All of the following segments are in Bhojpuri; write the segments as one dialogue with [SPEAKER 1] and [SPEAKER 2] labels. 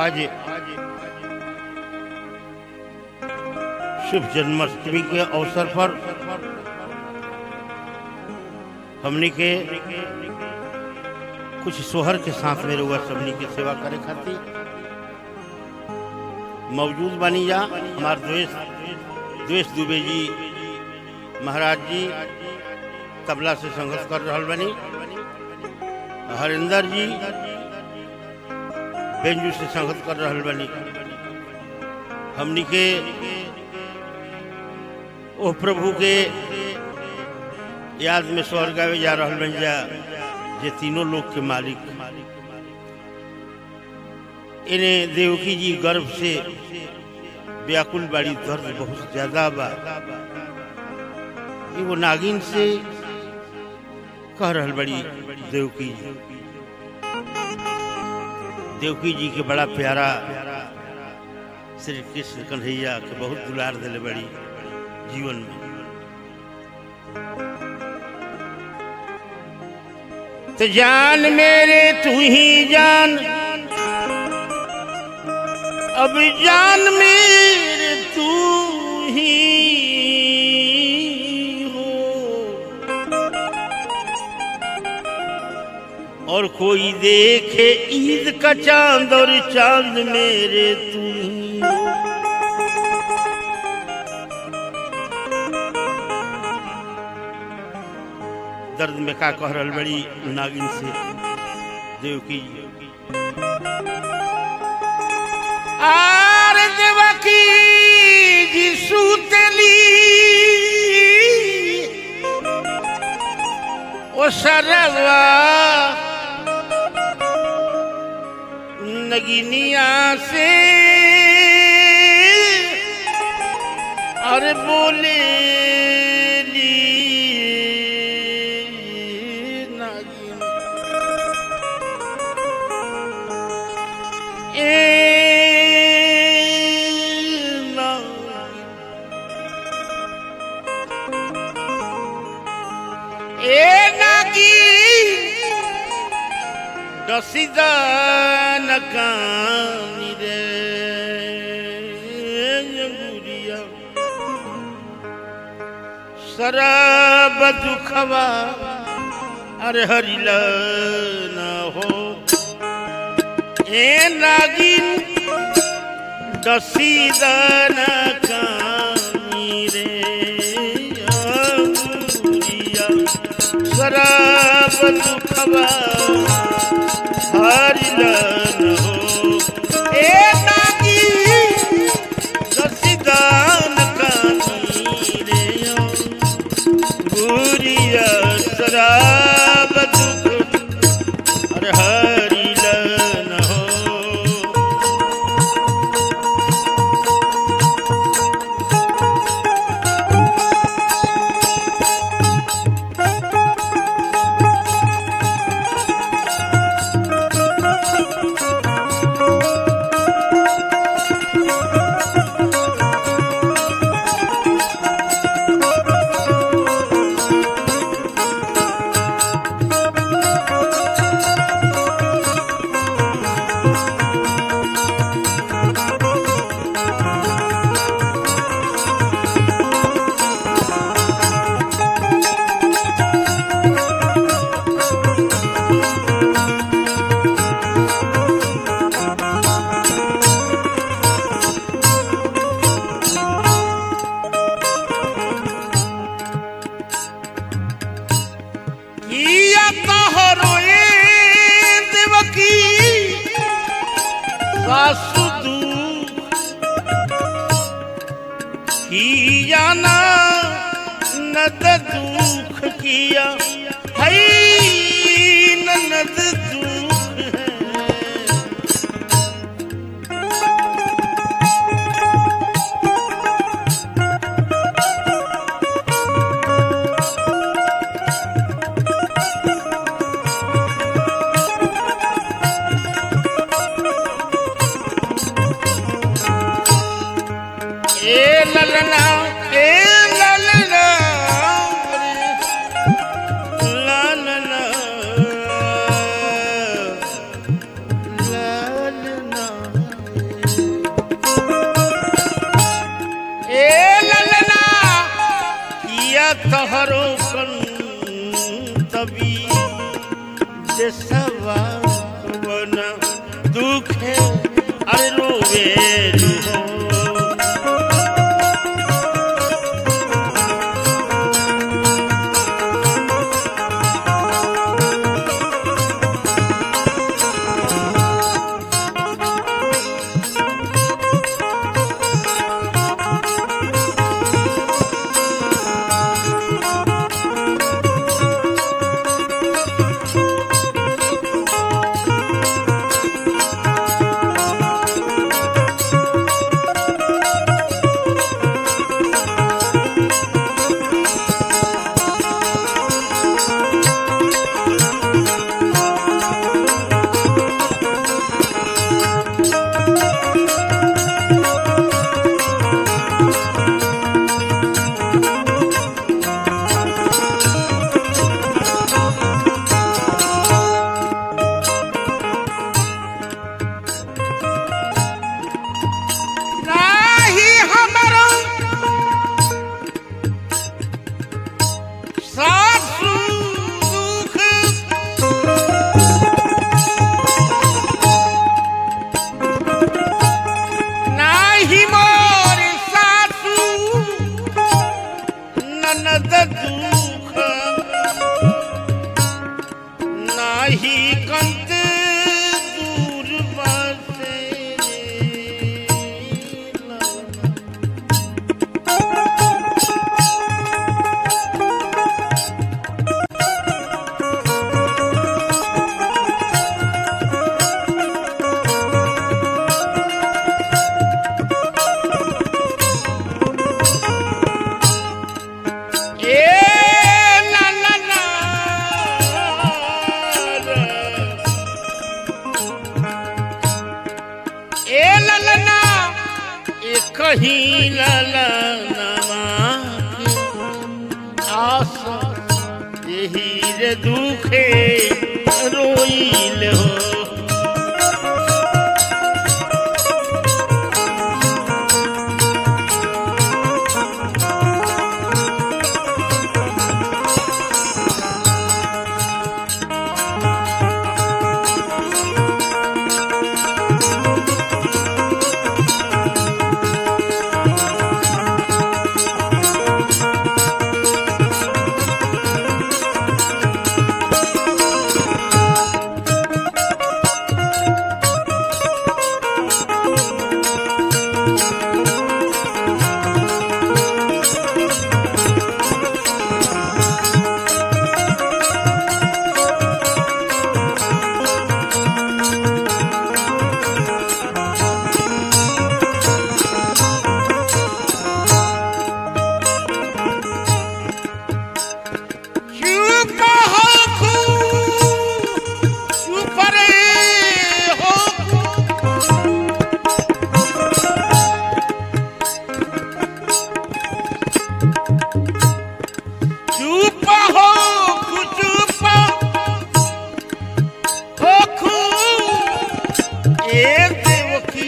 [SPEAKER 1] आज शुभ जन्माष्टमी के अवसर पर हमनी के कुछ सोहर के साथ में रहुआ सबनी के सेवा करे खातिर मौजूद बनी जा हमार द्वेष द्वेष दुबे जी महाराज जी तबला से संघर्ष कर रहल बनी हरिंदर जी बेंजू से संगत कर रहल बनी हमनी के ओ प्रभु के याद में स्वर गावे जा रहल बन जा जे तीनों लोग के मालिक इन्हें देवकी जी गर्भ से व्याकुल बाड़ी दर्द बहुत ज्यादा बा ये वो नागिन से कह रहल बड़ी देवकी जी देवकी जी के बड़ा प्यारा श्री कृष्ण कन्हैया के बहुत दुलार दिले बड़ी जीवन में तो जान मेरे तू ही जान अब जान मेरे तू ही हो और कोई देखे ईद का चांद और चांद मेरे तू ही हो दर्द में का कह रहल बड़ी नागिन से देवकी आर देवकी जी सुतली ओ सरवा नगिनिया से अरे बोले ली नागिन ए नागिन ए नागिन डसिदा नकानी रे अंगुरिया शराब दुखवा अरे हरिला न हो ए नागिन दसीदन कानी रे अंगुरिया शराब दुखवा हरिला न हो ए नागिन दसीदन कानी रे गुरिया शराब दुख अरे हरिलन हो किया तोहरो ए देवकी सासु दुख किया ना नद दुख किया है ननद दुख है ए ललना ए ललना ललना ललना तहरो कन तबी देसवा वन दुखे अरे रोवे हो
[SPEAKER 2] नाही हमरो सासु दुख नाही मोर सासु
[SPEAKER 1] ननद दुख नाही कंत दूर बसे
[SPEAKER 2] ए ला ला ला ए ला ला ला
[SPEAKER 1] एक ही ललनमा आस यही रे दुखे रोइल हो
[SPEAKER 2] चुप हो खू चुप रे हो चुप हो खू चुप हो खू
[SPEAKER 1] ए देवकी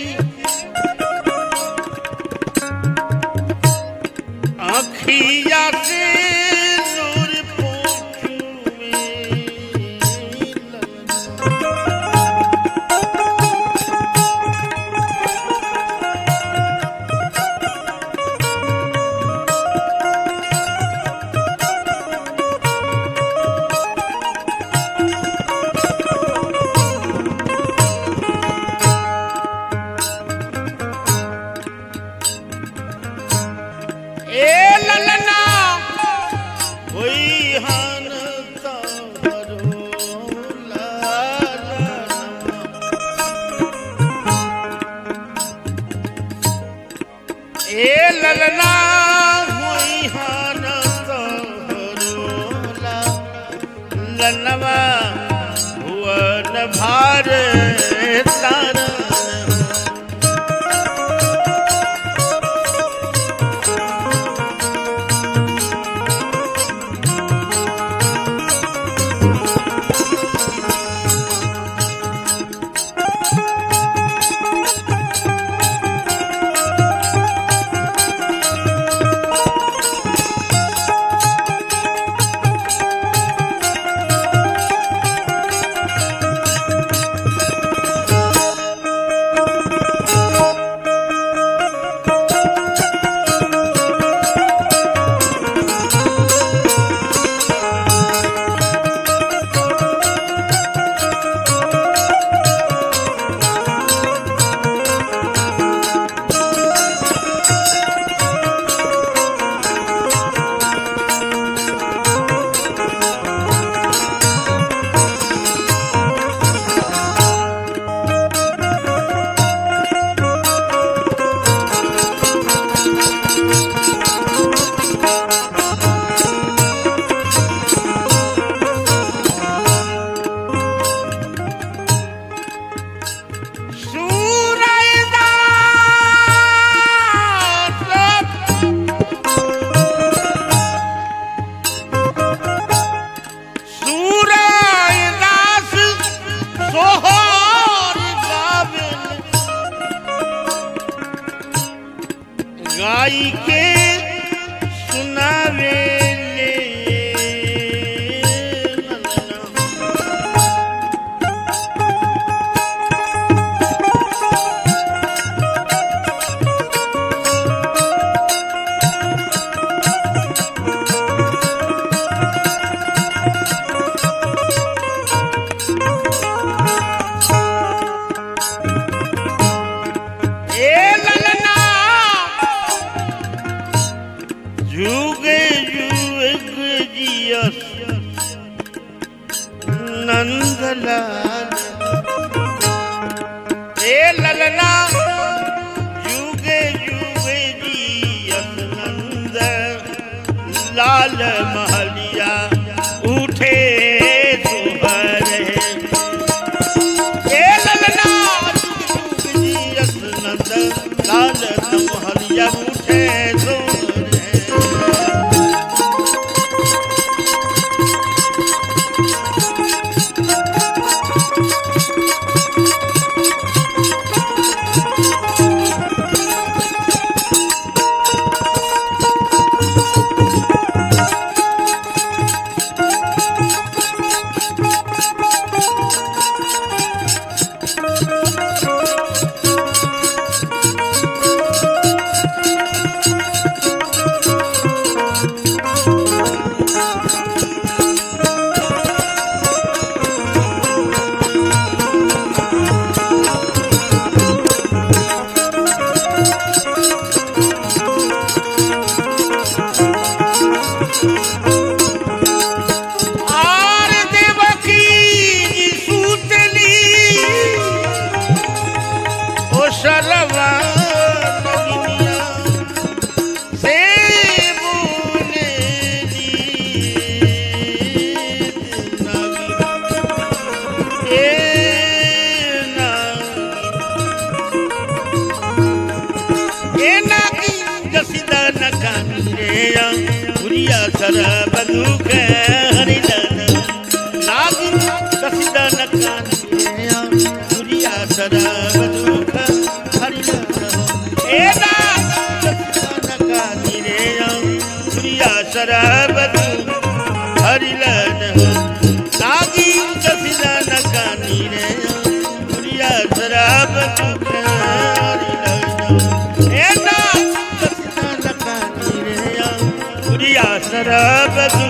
[SPEAKER 1] अखिया से नूर पोछू में
[SPEAKER 2] ए ललना
[SPEAKER 1] होई हन तहरो लालनमा।
[SPEAKER 2] ए ललना
[SPEAKER 1] होई हन तहरो लालनमा। भुवन भार तारण भाई के सुनावे ले
[SPEAKER 2] ए ललना
[SPEAKER 1] जुगे जुग जियस नंदलाल
[SPEAKER 2] ए ललना
[SPEAKER 1] जुगे जुगे जियस नंद लाल महलिया उठे सुहर
[SPEAKER 2] ए ललना
[SPEAKER 1] जुग जियस नंद लाल महलिया उठे सुहर
[SPEAKER 2] आर देवकी जी सूतली
[SPEAKER 1] ओ शरवा नगिनिया से बोले जी नागी ए नागी
[SPEAKER 2] ए नागी
[SPEAKER 1] जसिदा नकानी रे पुरिया सर बंदूक हरिदन नागी जसिदा नकानी रे पुरिया सर बंदूक हरिदन
[SPEAKER 2] ए ना
[SPEAKER 1] नकानी रे पुरिया सर बंदूक हरिलन नागी जसिदा नकानी रे पुरिया सर बंदूक हरिलन
[SPEAKER 2] ए ना
[SPEAKER 1] पुरिया सरबत